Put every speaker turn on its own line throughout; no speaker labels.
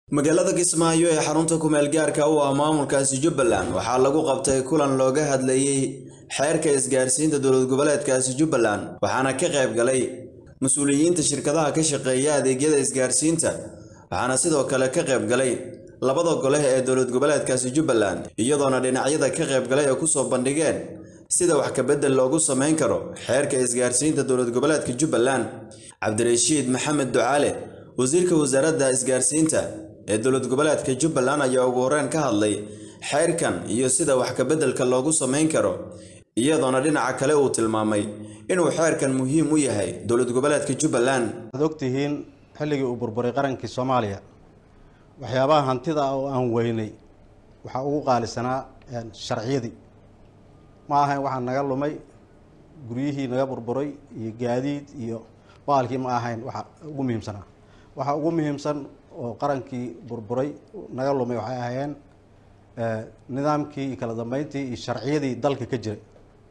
magaalada kismaayo ee xarunta kumeel gaarka u ah maamulkaasi jubbaland waxaa lagu qabtay kulan looga hadlayey xeerka isgaarsiinta dowlad goboleedkaasi jubbaland waxaana ka qayb galay mas-uuliyiinta shirkadaha ka shaqeeya adeegyada isgaarsiinta waxaana sidoo kale ka qayb galay labada gole ee dowlad goboleedkaasi jubbaland iyadoona dhinacyada ka qayb galay ay kusoo bandhigeen sida wax kabedel loogu samayn karo xeerka isgaarsiinta dowlad goboleedka jubbaland cabdirashiid maxamed ducaale wasiirka wasaaradda isgaarsiinta ee dowlad goboleedka jubbaland ayaa ugu horreyn ka hadlay xeerkan iyo sida wax kabeddelka loogu samayn karo iyadoona dhinaca kale uu tilmaamay inuu xeerkan muhiim u yahay dowlad goboleedka jubbaland
waxaad ogtihiin xilligii uu burburay qarankii soomaaliya waxyaabaha hantida ah oo aan weynay waxaa ugu qaalisanaa sharciyadii ma ahayn waxaa naga lumay guryihii naga burburay iyo gaadiid iyo baalkii ma ahayn waxa ugu muhiimsanaa waxa ugu muhiimsan oo qarankii burburay naga lumay waxay ahaayeen nidaamkii iyo kala dambeyntii iyo sharciyadii dalka ka jiray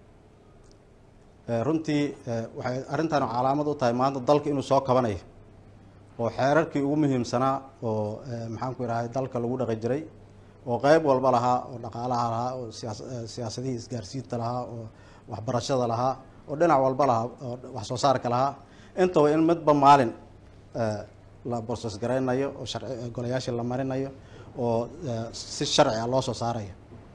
runtii waxay arrintan calaamad u tahay maanta dalka inuu soo kabanayo oo xeerarkii ugu muhiimsanaa oo maxaan ku idhahay dalka lagu dhaqi jiray oo qeyb walba lahaa oo dhaqaalaha lahaa oo siyaasadihii isgaarsiinta lahaa oo waxbarashada lahaa oo dhinac walba lahaa oo wax soo saarka lahaa intaba in midba maalin la borsos garaynayo oo sharci golayaashii la marinayo oo si sharci ah loo soo saarayo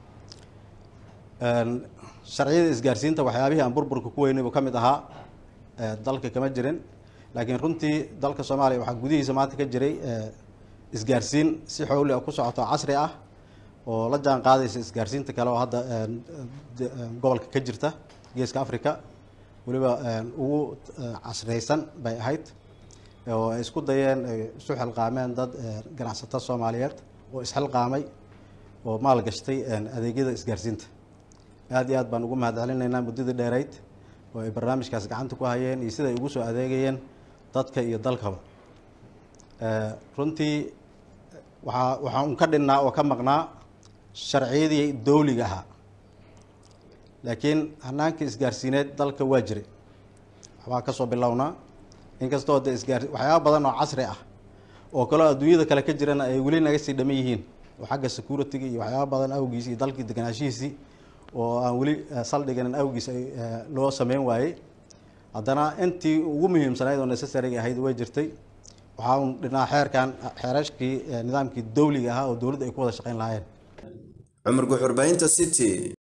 sharciyada isgaarsiinta waxyaabihii aan burburka ku weynay buu ka mid ahaa dalka kama jirin laakiin runtii dalka soomaaliya waxaa gudihiisa maanta ka jiray isgaarsiin si xowli ah ku socoto casri ah oo la jaan qaadaysa isgaarsiinta kale oo hadda gobolka ka jirta geeska africa weliba ugu casriyeysan bay ahayd oo ay isku dayeen ay isu xilqaameen dad ganacsato soomaaliyeed oo isxilqaamay oo maal gashtay adeegyada isgaarsiinta aada iyo aad baan ugu mahad celinaynaa muddadii dheereyd oo ay barnaamijkaas gacanta ku hayeen iyo siday ugu soo adeegayeen dadka iyo dalkaba runtii waxaa waxaa un ka dhinnaa oo ka maqnaa sharciyadii dowliga ahaa laakiin hanaankii isgaarsiineed dalka waa jiray waxbaa kasoo bilownaa inkastoo de isgaar waxyaaba badan oo casri ah oo kaloo adduunyada kale ka jirana ay weli naga sii dhaman yihiin oo xagga security-ga iyo waxyaaba badan awgiis iyo dalkii deganaashihiisii oo aan weli saldhiganin awgiis ay loo sameyn waayey haddana intii ugu muhiimsanayd oo necessariga ahayd way jirtay waxaa un dhinaa xeerkan xeerashkii nidaamkii dowliga ahaa oo dowladda ay ku wada shaqeyn lahaayeen
cumar guxurbaynta city